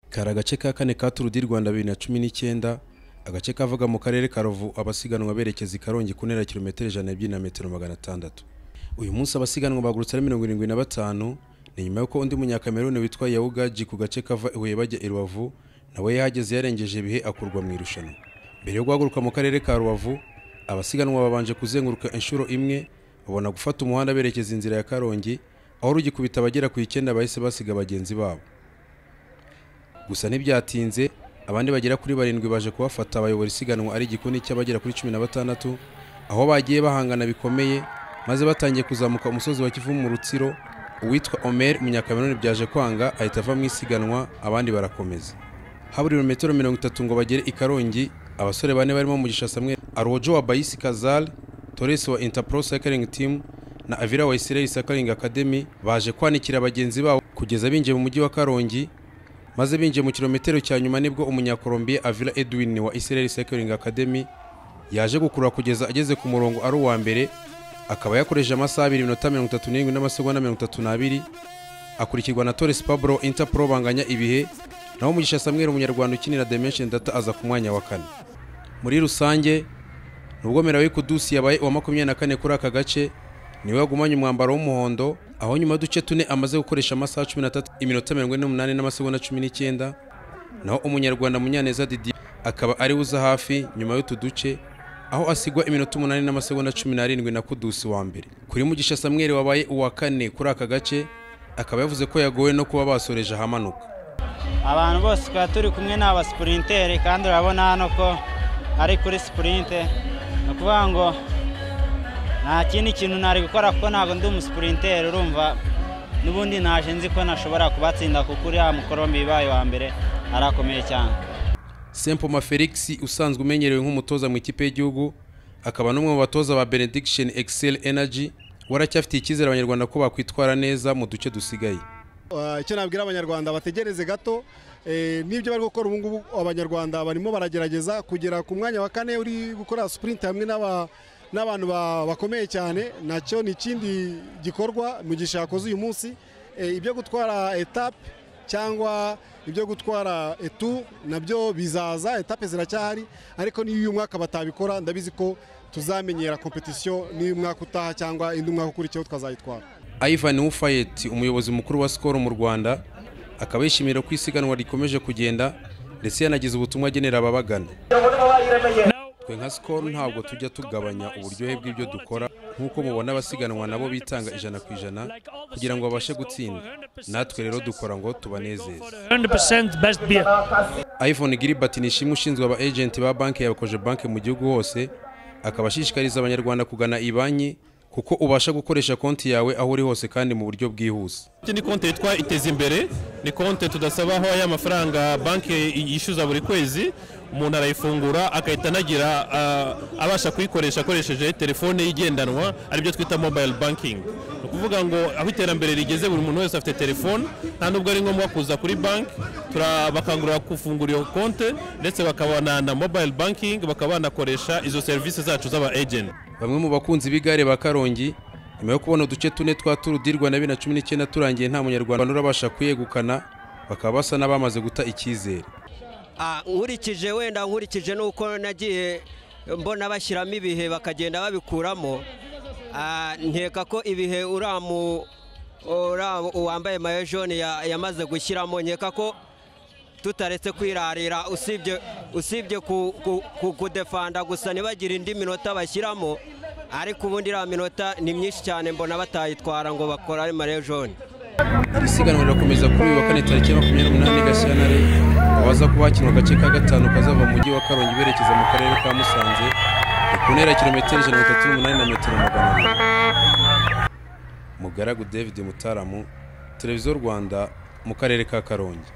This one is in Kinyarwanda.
kari agace ka kane ka Tour du Rwanda bibiri na cumi n'icyenda agace kavaga mu karere ka Ruvu abasiganwa berekeza i Karongi ku ntera ya kilometero ijana n'ebyiri na metero magana atandatu uyu munsi abasiganwa bagurutse ari mirongo irindwi na batanu ni nyuma y'uko undi munyakameruni witwa Yawugaji ku gace kava i Huye bajya i Rubavu nawe yahageze yarengeje ibihe akurwa mu irushanwa mbere yo guhaguruka mu karere ka Rubavu abasiganwa babanje kuzenguruka inshuro imwe babona gufata umuhanda berekeza inzira ya Karongi aho rugikubita abagera ku icyenda bahise basiga bagenzi babo gusa ntibyatinze abandi bagera kuri barindwi baje kubafata abayobora isiganwa ari igikundi cy'abagera kuri cumi na batandatu aho bagiye bahangana bikomeye maze batangiye kuzamuka umusozi wa Kivu mu rutsiro uwitwa Omer Munyakameruni byaje kwanga ahita ava mu isiganwa abandi barakomeza habura ibirometero mirongo itatu ngo bagere i Karongi abasore bane barimo Mugisha Samuel Arojo wa Bayisi Kazal Torres wa Interpro Cycling Team na Avira wa Israel Cycling Academy baje kwanikira bagenzi babo kugeza binjiye mu mujyi wa Karongi maze binjiye mu kilometero cya nyuma nibwo umunyakolombiya Avila Edwin wa Israel Cycling Academy yaje gukurura kugeza ageze ku murongo ari uwa mbere akaba yakoresheje amasaha abiri iminota mirongo itatu n'irindwi n'amasegonda mirongo itatu n'abiri akurikirwa na Torres Pablo Interpro banganya ibihe naho Mugisha Samuel umunyarwanda ukinira Dimension Data aza ku mwanya wa kane muri rusange nubwo Merawi Kudusi yabaye uwa makumyabiri na kane kuri aka gace niwe wagumanye umwambaro w'umuhondo aho nyuma y'uduce tune amaze gukoresha amasaha cumi n'atatu iminota mirongo ine n'umunani n'amasegonda cumi n'icyenda naho umunyarwanda munyaneza Didier akaba ari we uza hafi nyuma y'utu duce aho asigwa iminota umunani n'amasegonda cumi n'arindwi na Kudusi wa mbere kuri Mugisha Samuel wabaye uwa kane kuri aka gace akaba yavuze ko yagowe no kuba basoreje ahamanuka abantu bose twaba turi kumwe ni abasipurintere kandi urabona hano ko ari kuri sipurinte ni ukuvuga ngo nta kindi kintu nari gukora kuko ntabwo ndi umusipurintere urumva n'ubundi naje nzi ko nashobora kubatsinda kuko uriya mukorombe bibaye wa mbere arakomeye cyane Sempoma Felix usanzwe umenyerewe nk'umutoza mu ikipe y'igihugu akaba n'umwe mu batoza ba Benediction Excel Energy waracyafitiye icyizere abanyarwanda ko bakwitwara neza mu duce dusigaye icyo nabwira abanyarwanda bategereze gato n'ibyo bari gukora ubu ngubu abanyarwanda barimo baragerageza kugera ku mwanya wa kane uri gukora sipurinti hamwe n'abantu bakomeye cyane nacyo ni ikindi gikorwa mu gihe yakoze uyu munsi ibyo gutwara etape cyangwa ibyo gutwara etu nabyo bizaza etape ziracyahari ariko n'iyo uyu mwaka batabikora ndabizi ko tuzamenyera kompetisiyo n'uyu mwaka utaha cyangwa indi mwaka ukurikiyeho twazayitwara Ivan Ufayet umuyobozi mukuru wa Skol mu Rwanda akaba yishimira ko isiganwa rikomeje kugenda ndetse yanagize ubutumwa agenera ababagana twe nka Skol ntabwo tujya tugabanya uburyohe bw'ibyo dukora nk'uko mubona abasiganwa nabo bitanga ijana ku ijana kugira ngo babashe gutsinda natwe rero dukora ngo tubanezeze Ivan Gilbert ni ishimwe ushinzwe aba agenti ba banki ya Koje banki mu gihugu hose akaba ashishikariza abanyarwanda kugana iyi banki kuko ubasha gukoresha konti yawe aho uri hose kandi mu buryo bwihuse iki ni konti yitwa iteza imbere ni konti tudasaba aho ya mafaranga banki yishyuza buri kwezi umuntu arayifungura agahita anagira abasha kuyikoresha akoresheje telefone ye igendanwa aribyo twita mobayiro bankingi ni ukuvuga ngo aho iterambere rigeze buri muntu wese afite telefone nta nubwo ari ngombwa kuza kuri banki bakangurira gufungura iyo konti ndetse bakabana na mobayiro bankingi bakaba banakoresha izo serivisi zacu z'aba ejenti bamwe mu bakunzi b'igare ba karongi nyuma yo kubona uduce tune twa turu di rwanda bibiri na cumi n'icyenda turangiye nta munyarwanda urabasha kuyegukana bakaba basa n'abamaze guta icyizere nkurikije wenda nkurikije n'uko nagiye mbona bashyiramo ibihe bakagenda babikuramo nkeka ko ibihe uramu uwambaye mayo jone yamaze gushyiramo nkeka ko tutaretse kwirarira usibye kudefanda gusa ntibagire indi minota bashyiramo ariko ubundi iriya minota ni myinshi cyane mbona batayitwara ngo bakora ari mareyo jone isiganwa rirakomeza kuri uyu wa kane tariki ya makumyabiri n'umunani gashyantare abaza kuba hakinwa agace ka gatanu kazava mu mujyi wa karongi berekeza mu karere ka musanze ni ku ntera kilometero ijana na mirongo itatu n'umunani na metero magana abiri mugaragu david mutaramu televiziyo rwanda mu karere ka karongi